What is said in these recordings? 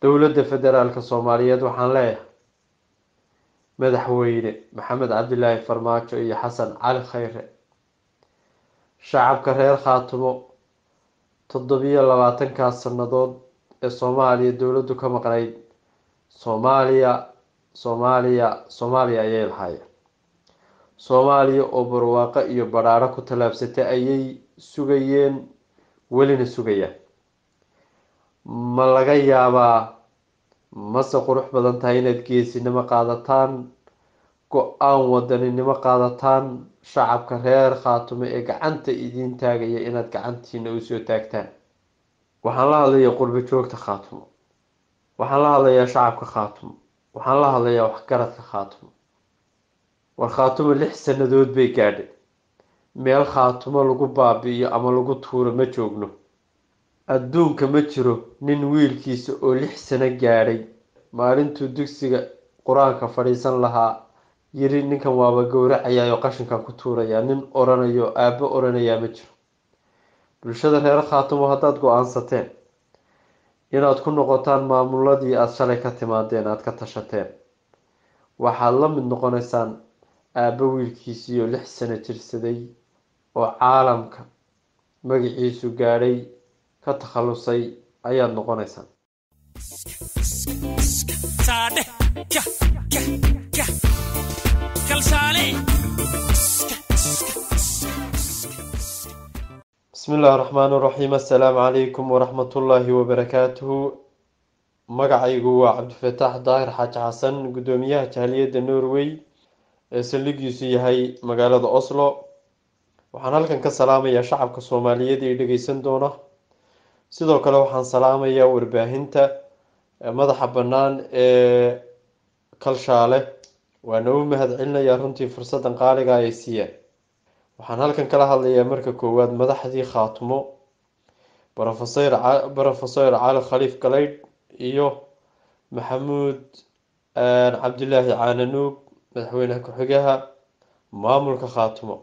dowladda federaalka soomaaliyeed waxaan leeyahay madaxweyne maxamed cabdilaahi farmaajo iyo xasan cali khayre shacabka reer khaatumo toddobiyo labaatankaas sannadood ee soomaaliya dowladdu ka maqnayd soomaaliya soomaaliya soomaaliya ayay lahaayeen soomaaliya oo barwaaqo iyo badhaadho ku tallaabsatay ayay sugayeen welina sugayaan ma laga yaabaa mase qurux badan tahay inaad geesinimo qaadataan go-aan wadaninimo qaadataan shacabka reer khaatumo ee gacanta idiin taagaya inaad gacantiina usoo taagtaan waxaan la hadlayaa qurbo joogta khaatumo waxaan la hadlayaa shacabka khaatumo waxaan la hadlayaa waxgaradka khaatumo war khaatumo lix sannadood bay gaadhay meel khaatumo lagu baabi'iyo ama lagu tuuro ma joogno adduunka ma jiro nin wiilkiisa oo lix sano gaadhay maalintuu dugsiga qur-aanka fadhiisan lahaa yiri ninkan waaba gowracayaa oo qashinkan ku tuurayaa nin oranayo aabbo oranayaa ma jiro bulshada reer khaatumo haddaad go-aansateen inaad ku noqotaan maamuladii aada shalay ka timaadeen aada ka tashateen waxaad la mid noqonaysaan aabbo wiilkiisiioo lix sano jirsaday oo caalamka magaciisu gaadhay ka takhalusay ayaad noqonaysaan bismi illaahi raxmaan raxiim assalaamu calaykum waraxmatullaahi wabarakaatuhu magacaygu waa cabdifataax daahir xaaji xasan guddoomiyaha jahaliyadda norway ee saldhigiisu yahay magaalada oslo waxaan halkan ka salaamayaa shacabka soomaaliyeed ee dhegeysan doona sidoo kale waxaan salaamayaa warbaahinta madaxa bannaan ee kalshaale waana u mahad celinayaa runtii fursaddan qaaliga ay siiyeen waxaan halkan kala hadlayaa marka koowaad madaxdii khaatumo rofesor brofesor cali khaliif galeydh iyo maxamuud cabdilaahi caananuug madaxweyne ku-xigaha maamulka khaatumo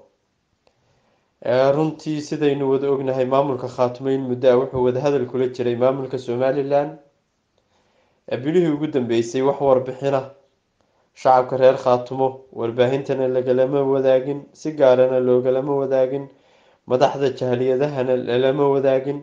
runtii sidaynu wada ognahay maamulka khaatumo in muddo a wuxuu wadahadal kula jiray maamulka somalilan bilihii ugu dambeysay wax warbixina shacabka reer khaatumo warbaahintana lagalama wadaagin si gaarana loogalama wadaagin madaxda jahaliyadahana lalama wadaagin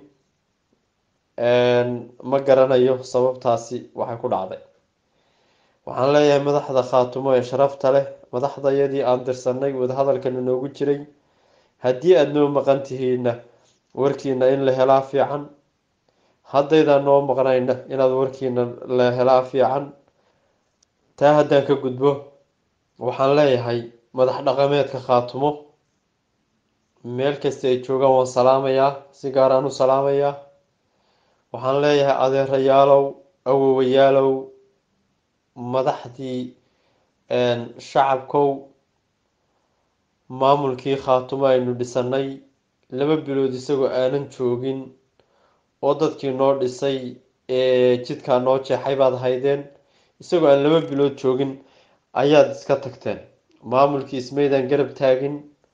ma garanayo sababtaasi waxay ku dhacday waxaan leeyahay madaxda khaatumo ee sharafta leh madaxdayadii aan dirsanay wadahadalkana noogu jiray haddii aada noo maqan tihiinna warkiina in la helaa fiican haddaydaan noo maqnayna inaad warkiina la helaa fiican taa haddaan ka gudbo waxaan leeyahay madax dhaqameedka khaatumo meel kasta ay joogaan waan salaamayaa si gaaraan u salaamayaa waxaan leeyahay adeerayaalow awowayaalow madaxdii shacabkow maamulkii khaatumo aynu dhisanay laba bilood isagoo aanan joogin oo dadkii noo dhisay ee jidkaa noo jeexay baad haydeen isagoo aan laba bilood joogin ayaad iska tagteen maamulkii ismaydaan garab taagin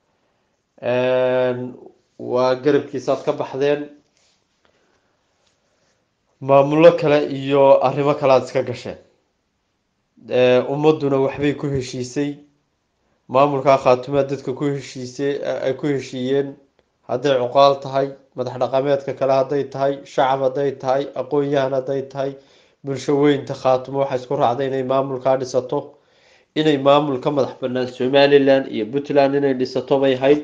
waa garabkiisaad ka baxdeen maamullo kale iyo arrimo kale aada iska gasheen ummadduna waxbay ku heshiisay maamulkaa khaatumaa dadka ku heshiisay ay ku heshiiyeen hadday cuqaal tahay madax dhaqameedka kale hadday tahay shacab hadday tahay aqoon-yahan hadday tahay bulsho weynta khaatumo waxay isku raacday inay maamulkaa dhisato inay maamul ka madax banaan somalilan iyo puntland inay dhisato bay hayd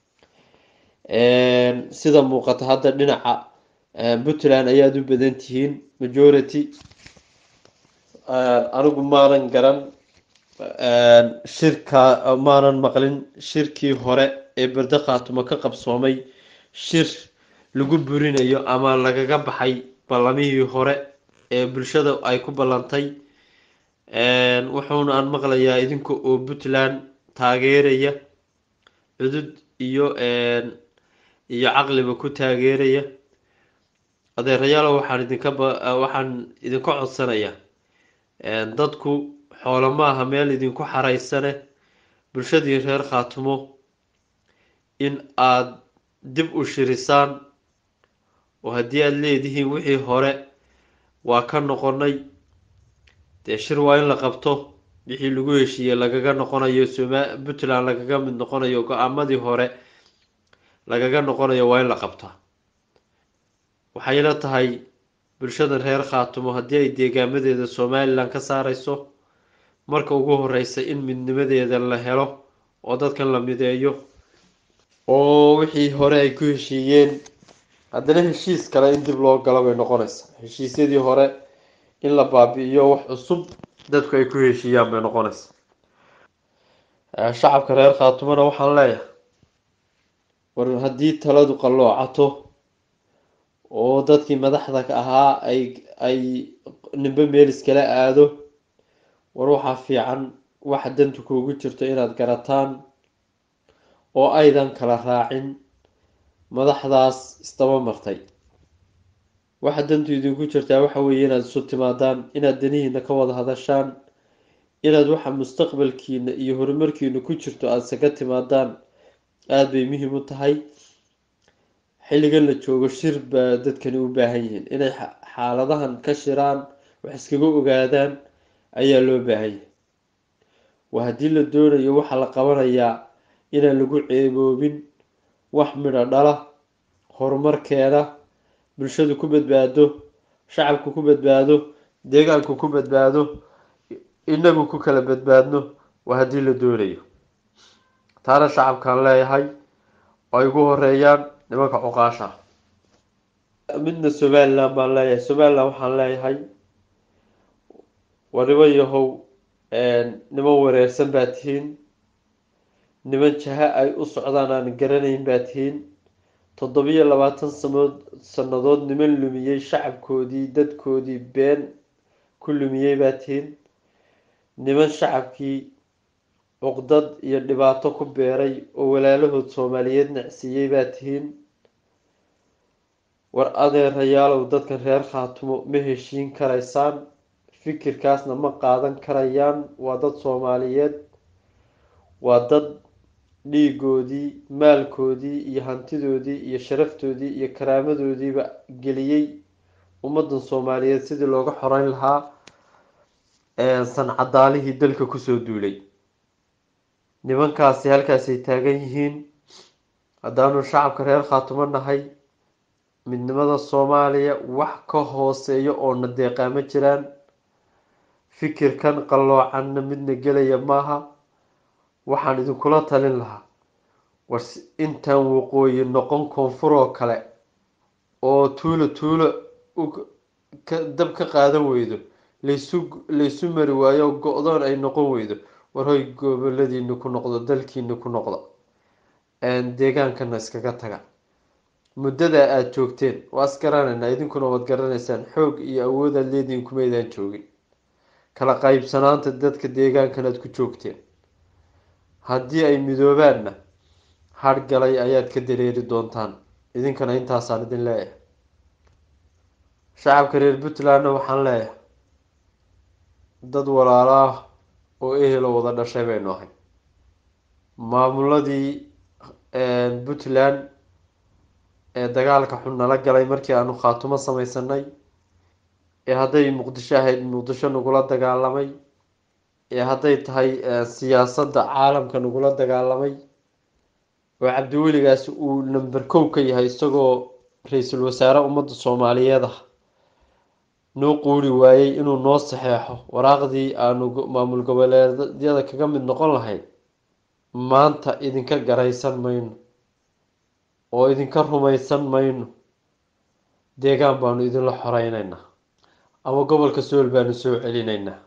sida muuqata hadda dhinaca puntland ayaad u badan tihiin majority anigu maanan garan shirka maanan maqlin shirkii hore ee berde khaatumo ka qabsoomay shir lagu burinayo ama lagaga baxay ballamihii hore ee bulshada ay ku ballantay wuxuuna aan maqlayaa idinka oo puntland taageeraya cudud iyo iyo caqliba ku taageeraya adeerayaalo waxaan idinka waxaan idinka codsanayaa dadku xoolo maaha meel idinku xaraysane bulshadii reer khaatumo in aada dib u shirisaan oo haddii aada leedihiin wixii hore waa ka noqonay dee shir waa in la qabto wixii lagu heshiiyey lagaga noqonayo soma puntland lagaga mid noqonayo go-aamadii hore lagaga noqonayo waa in la qabtaa waxayna tahay bulshadan reer khaatumo haddii ay deegaamadeeda somalilan ka saareyso marka ugu horeysa in midnimadeeda la helo oo dadkan la mideeyo oo wixii hore ay ku heshiiyeen haddana heshiis kale in dib loo galo bay noqonaysaa heshiisyadii hore in la baabi-iyo wax cusub dadku ay ku heshiiyaan bay noqonaysaa shacabka reer khaatumona waxaan leeyahay war haddii taladu qalloocato oo dadkii madaxda ahaa ay ay nimbe meel iskala aado war waxaa fiican waxa dantu kuugu jirto inaad garataan oo aydan kala raacin madaxdaas isdaba martay waxa dantu idinku jirtaa waxa weeye inaad isu timaadaan inaad danihiina ka wada hadashaan inaad waxa mustaqbalkiina iyo horumarkiina ku jirto aada isaga timaadaan aada bay muhiim u tahay xilligan la joogo shir baa dadkani u baahan yihiin inay xaaladahan ka shiraan wax iskaga ogaadaan ayaa loo baahan yahay waa haddii la doonayo waxaa la qabanayaa inaan lagu ceeboobin wax midho dhala horumarkeeda bulshadu ku badbaado shacabku ku badbaado deegaanku ku badbaado inagu ku kala badbaadno waa haddii la doonayo taana shacabkaan leeyahay oo ay ugu horeeyaan nimanka cuqaasha midna somaliland baan leeyahay somaliland waxaan leeyahay waa niman yahow niman wareersan baa tihiin niman jaha ay u socdaan aan garanayn baa tihiin toddobiyo labaatan sanood sannadood niman lumiyey shacabkoodii dadkoodii been ku lumiyey baa tihiin niman shacabkii cuqdad iyo dhibaato ku beeray oo walaalahood soomaaliyeed nacsiiyey baa tihiin war adeerayaalow dadkan reer khaatumo ma heshiin karaysaan fikirkaasna ma qaadan karayaan waa dad soomaaliyeed waa dad dhiigoodii maalkoodii iyo hantidoodii iyo sharaftoodii iyo karaamadoodiiba geliyey ummadan soomaaliyeed sidii looga xoreyn lahaa sancadaalihii dalka kusoo duulay nimankaasi halkaasay taagan yihiin haddaanu shacabka reer khaatumo nahay midnimada soomaaliya wax ka hooseeya oo na deeqaamo jiraan fikirkan qalloocanna midna gelaya maaha waxaan idinkula talin lahaa war intaan waqooyi noqon koonfur oo kale oo tuulo tuulo dab ka qaadan weydo laysu laysu mari waayo oo go-doon ay noqon weydo war hoy goboladiina ku noqdo dalkiina ku noqdo deegaankana iskaga taga muddada aada joogteen waa is garanaynaa idinkuna waad garanaysaan xoog iyo awoodaad leedihin kumaydaan joogin kala qaybsanaanta dadka deegaankan aad ku joogteen haddii ay midoobaanna hargalay ayaad ka dareeri doontaan idinkana intaasaan idin leeyahay shacabka reer puntlandna waxaan leeyahay dad walaalo ah oo ehelo wada dhashay baynu ahay maamuladii puntland ee dagaalka xun nala galay markii aanu khaatumo sameysanay ee hadday muqdisho ahayd muqdisho nagula dagaalamay ee hadday tahay siyaasadda caalamka nagula dagaalamay oo cabdiweligaasi uu number kow ka yahay isagoo ra-iisul wasaare ummadda soomaaliyeed ah noo quuri waayey inuu noo saxeexo waraaqdii aanu maamul goboleedyada kaga mid noqon lahayn maanta idinka garaysan mayno oo idinka rumaysan mayno deegaan baanu idinla xoreyneynaa ama gobolka sool baanu soo celinaynaa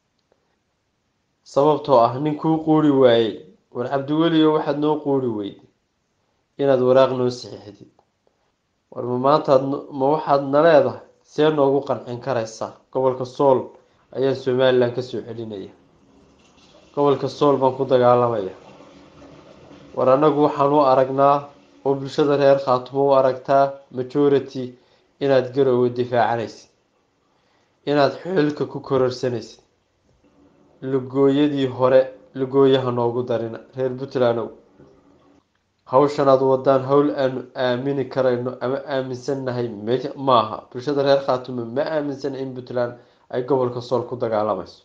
sababtoo ah nin kuu quuri waayey war cabdiweliyo waxaad noo quuri weyday inaad waraaq noo saxiixdid war ma maantaad ma waxaad na leedahay see noogu qancin karaysaa gobolka sool ayaan somalilan kasoo celinaya gobolka sool baan ku dagaalamaya war annagu waxaan u aragnaa oo bulshada reer khaatumo u aragtaa majority inaad garoowe difaacanaysid inaad xilka ku kororsanaysid lugooyadii hore lugooyaha noogu darina reer puntlandow hawshan aad wadaan hawl aanu aamini karayno ama aaminsannahay m maaha bulshada reer khaatumo ma aaminsana in puntland ay gobolka sool ku dagaalamayso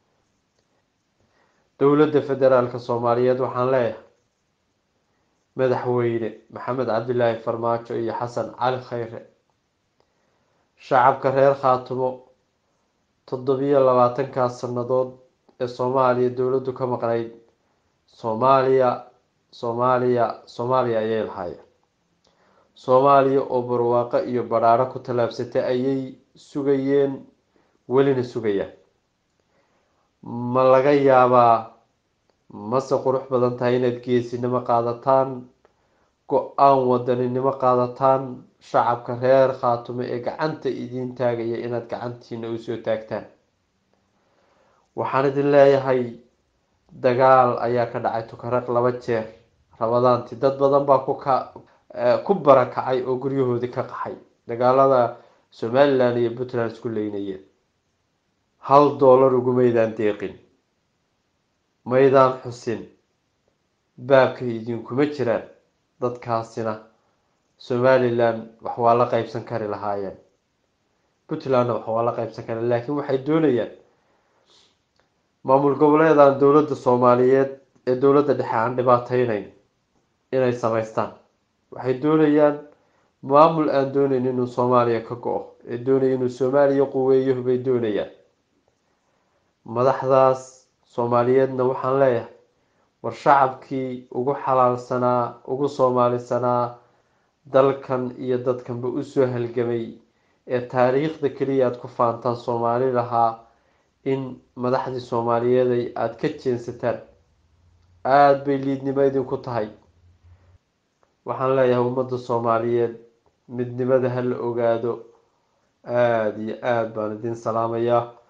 dowladda federaalka soomaaliyeed waxaan leeyahay madaxweyne maxamed cabdilaahi farmaajo iyo xasan cali khayre shacabka reer khaatumo toddobiyo labaatankaas sannadood ee soomaaliya dowladdu ka maqnayd soomaaliya soomaaliya soomaaliya ayay lahaayeen soomaaliya oo barwaaqo iyo badhaadho ku tallaabsatay ayay sugayeen welina sugayaan ma laga yaabaa mase qurux badan tahay inaad geesinimo qaadataan go-aan wadaninimo qaadataan shacabka reer khaatumo ee gacanta idiin taagaya inaad gacantiina usoo taagtaan waxaan idin leeyahay dagaal ayaa ka dhacay tukaraq laba jeer rabadaanti dad badan baa ku ka ku barakacay oo guryahoodii ka qaxay dagaalada somalilan iyo puntland isku leynayeen hal doolar ugumaydaan deeqin maydaan xusin baabkay idinkuma jiraan dadkaasina somalilan wax waa la qeybsan kari lahaayeen puntlandna wax waa la qeybsan kari laakiin waxay doonayaan maamul goboleedan dowladda soomaaliyeed ee dowladda dhexe aan dhibaateyneyn inay sameystaan waxay doonayaan maamul aan dooneyn inuu soomaaliya ka go-o ee doonaya inuu soomaaliya quweeyo bay doonayaan madaxdaas soomaaliyeedna waxaan leeyahay war shacabkii ugu xalaalsanaa ugu soomaalisanaa dalkan iyo dadkanba usoo halgamay ee taariikhda keliya aada ku faantaan soomaali lahaa in madaxdii soomaaliyeeday aada ka jeensataan aada bay liidnimo idinku tahay waxaan leeyahay ummadda soomaaliyeed midnimada ha la ogaado aada iyo aada baan idin salaamayaa